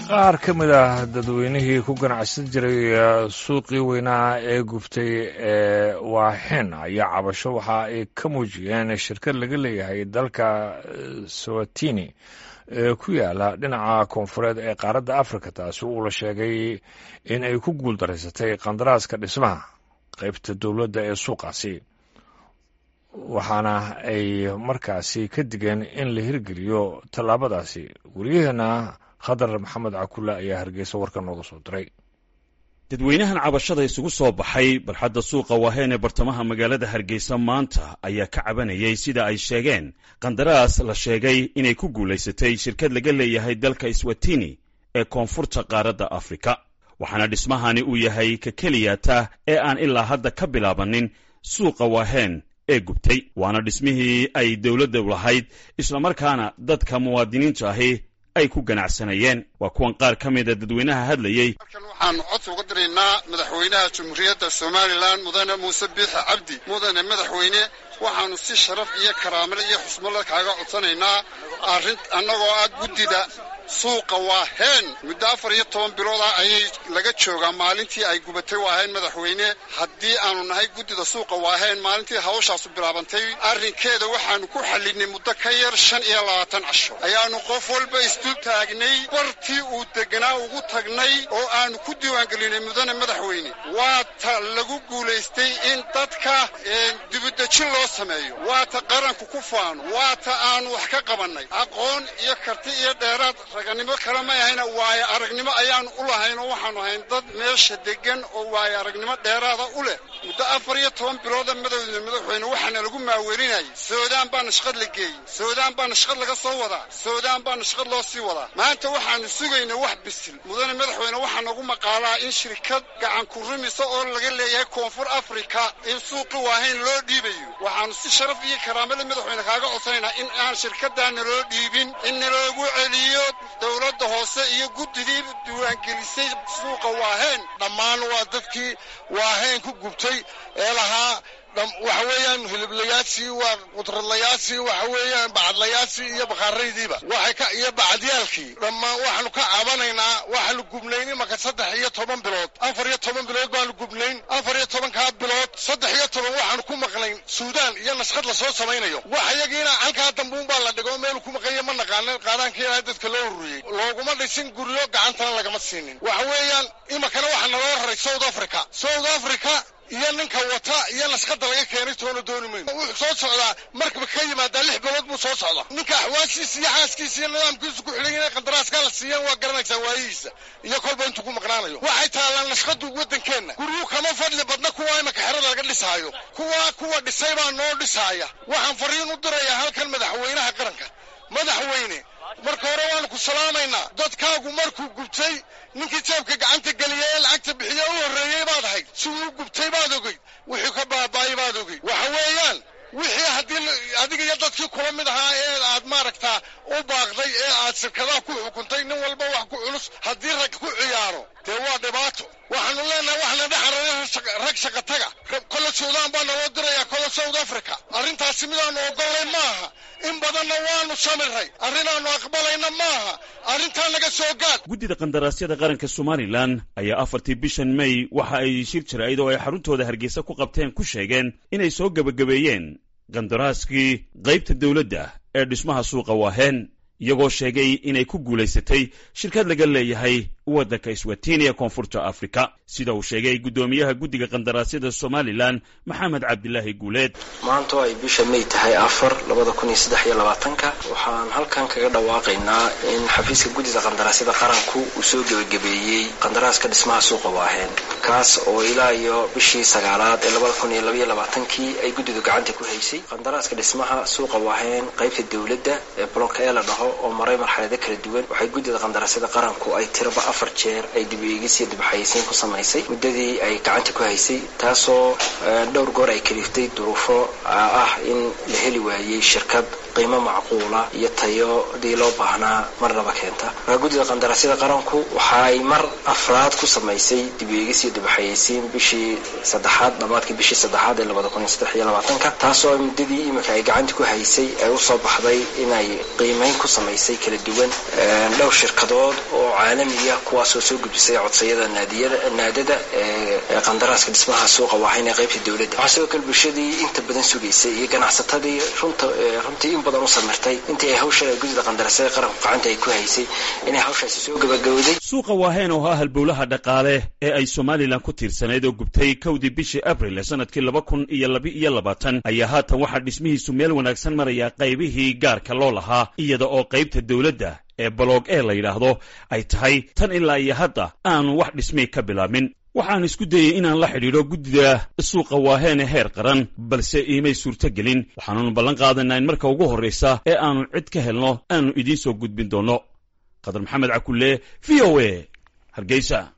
qaar ka mid ah dadweynihii ku ganacsan jiray suuqii weynaa ee gubtay ee waaxen ayaa cabasho waxa ay ka muujiyeen shirkad laga leeyahay dalka sawatini ee ku yaala dhinaca koonfureed ee qaaradda afrika taasi uu la sheegay in ay ku guuldaraysatay qandaraaska dhismaha qaybta dowladda ee suuqaasi waxaana ay markaasi ka digeen in la hirgeliyo tallaabadaasi weriyaheena khadar maxamed cakulle ayaa hargeysa warka nooga soo diray dadweynahan cabashada isugu soo baxay barxadda suuqa waaheen ee bartamaha magaalada hargeysa maanta ayaa ka cabanayay sida ay sheegeen qandaraas la sheegay inay ku guulaysatay shirkad laga leeyahay dalka swatini ee koonfurta qaaradda afrika waxaana dhismahani uu yahay ka keliyata ee aan ilaa hadda ka bilaabanin suuqa waaheen ee gubtay waana dhismihii ay dowladda lahayd islamarkaana dadka muwaadiniinta ahi ay ku ganacsanayeen waa kuwan qaar ka mida dadweynaha hadlayey halkan waxaanu codsi uga diraynaa madaxweynaha jamhuuriyadda somalilan mudane muuse biixi cabdi mudane madaxweyne waxaanu si sharaf iyo karaamale iyo xusmala kaaga codsanaynaa arrin annagoo ah guddida suuqa waaheen muddo afar iyo toban bilooda ayay laga joogaa maalintii ay gubatay waaheen madaxweyne haddii aanu nahay guddida suuqa waaheen maalintii hawshaasu bilaabantay arrinkeeda waxaanu ku xallinay muddo ka yar shan iyo labaatan casho ayaanu qof walba isdul taagnay bartii uu deganaa ugu tagnay oo aanu ku diiwaangelinay mudane madaxweyne waa ta lagu guulaystay in dadka dibudejin loo sameeyo waa ta qaranku ku faano waa ta aanu wax ka qabannay aqoon iyo karti iyo dheeraad raganimo kale may ahayna waayo aragnimo ayaanu u lahayn oo waxaanu ahayn dad meesha degan oo waayo aragnimo dheeraada u leh muddo afar iyo toban bilooda madowda madaxweyne waxaana lagu maawelinayay soodaan baana shaqad la geeyey soodaan baana shaqad laga soo wadaa soodaan baana shaqad loo sii wadaa maanta waxaanu sugaynaa wax bisil mudane madaxweyne waxaa nagu maqaalaa in shirkad gacan ku rumisa oo laga leeyahay koonfur afrika in suuqi waahayn loo dhiibayo waxaanu si sharaf iyo karaamada madaxweyne kaaga codsanaynaa in aan shirkaddaa naloo dhiibin in naloogu celiyo dowladda hoose iyo guddidii diiwaangelisay suuqa waaheen dhammaan waa dadkii waaheen ku gubtay ee lahaa waxa weeyaan hiliblayaashii waa qudradlayaashii waxa weeyaan bacadlayaashii iyo bakhaaraydiiba waxay ka iyo bacadiyaalkii dhammaan waxaanu ka cabanaynaa waxaanu gubnayn imaka saddex iyo toban bilood afar iyo toban bilood baanu gubnayn afar iyo tobankaa bilood saddex iyo toban waxaanu ku maqnayn suudaan iyo nashqad lasoo samaynayo wax iyagiina halkaa dambuun baa la dhigo meelu ku maqanya ma naqaanin qaadaanka ilaahay dadka loo ururiyey looguma dhisin guryo gacantana lagama siinin waxa weeyaan imakana waxaa naloo raray south africa south africa iyo ninka wata iyo nashqada laga keenay toona dooni mayno wuxuu soo socdaa markaba ka yimaadaa lix bilood buu soo socdaa ninka axwaashiisa iyo xaaskiisa iyo nidaamkiisu ku xidhan inay qandaraaska la siiyaan waa garanaysaa waayihiisa iyo kolba intuu ku maqnaanayo waxay taallaan nashqadu waddankeenna guryuu kama fadli badna kuwa imaka xerada laga dhisaayo kuwa kuwa dhisay baa noo dhisaaya waxaan fariin u dirayaa halkan madaxweynaha qaranka madaxweyne marka hore waanu ku salaamaynaa dadkaagu markuu gubtay ninkii jeebka gacanta geliya ee lacagta bixiye u horreeyey baad ahayd siduu gubtay baad ogeyd wixii ka baaba'ay baad ogeyd waxa weeyaan wixii haddii adiga iyo dadkii kula mid ahaa ee aad maaragtaa u baaqday ee aad shirkadaha ku xukuntay nin walba wax ku culus haddii rag ku ciyaaro dee waa dhibaato waxaanu leenahay waxna dhexaraya rag shaqataga kolle suudaan baa naloo dirayaa kolle south africa arrintaasi midaanu ogollay maaha in badanna waanu samiray arrinaannu aqbalayna maaha arrintaa naga soo gaad guddida qandaraasyada qaranka somalilan ayaa afartii bishan may waxa ay shir jaraa'id oo ay xaruntooda hargeysa ku qabteen ku sheegeen inay soo gebagabeeyeen qandaraaskii qaybta dowladda ee dhismaha suuqa waaheen iyagoo sheegay inay ku guulaysatay shirkad laga leeyahay waddanka iswatini ee koonfurta afrika sida uu sheegay guddoomiyaha guddiga qandaraasyada somalilan maxamed cabdilaahi guuleed maanta oo ay bisha may tahay afar labada kun iyo saddex iyo labaatanka waxaan halkan kaga dhawaaqaynaa in xafiiska guddida qandaraasyada qaranku uu soo gebagabeeyey qandaraaska dhismaha suuqa waaheen kaas oo ilaa iyo bishii sagaalaad ee labada kun iyo labaiyo labaatankii ay guddidu gacanta ku haysay qandaraaska dhismaha suuqa waaheen qaybta dowladda ee blonka ee la dhaho oo maray marxalado kala duwan waxay guddida qandaraasyada qaranku ay tiraba afar jeer ay dib eegis iyo dibxayeysiin ku samaysay muddadii ay gacanta ku haysay taasoo dhowr goor ay kaliftay duruufo ah in la heli waayey shirkad qiimo macquula iyo tayodii loo baahnaa marnaba keenta markaa guddida qandaraasyada qaranku waxa ay mar afraad ku samaysay dib eegis iyo dibxayeysiin bishii saddexaad dhammaadkii bishii saddexaad ee labada kun iyo saddex iyo labaatanka taasoo muddadii iminka ay gacanta ku haysay ay usoo baxday inay qiimeyn ku samaysay kala duwan dhowr shirkadood oo caalamiya kuwaasoo soo gudbisay codsayada naadada ee qandaraaska dhismaha suuqa waahayn ee qaybta dowladda waxaa sidoo kale bulshadii inta badan sugaysay iyo ganacsatadii runta runtii in badan u samirtay intii ay hawsha guddida qandaraasyada qaranku gacanta ay ku haysay inay hawshaasi soo gabagabowday suuqa waaheen oo ah halbowlaha dhaqaale ee ay somalilan ku tiirsanayd oo gubtay kowdii bishii abril ee sanadkii laba kun iyo laba iyo labaatan ayaa haatan waxaa dhismihiisu meel wanaagsan maraya qaybihii gaarka loo lahaa iyada oo qaybta dowladda ee baloog ee la yidhaahdo ay tahay tan ilaa iyo hadda aanu wax dhismay ka bilaabmin waxaan isku dayey inaan la xidhiidho guddida suuqa waaheene heer qaran balse iimay suurtogelin waxaanunu ballan qaadanaa in marka ugu horraysa ee aanu cid ka helno aanu idiin soo gudbin doonno qadar maxamed cakulle v o a hargeysa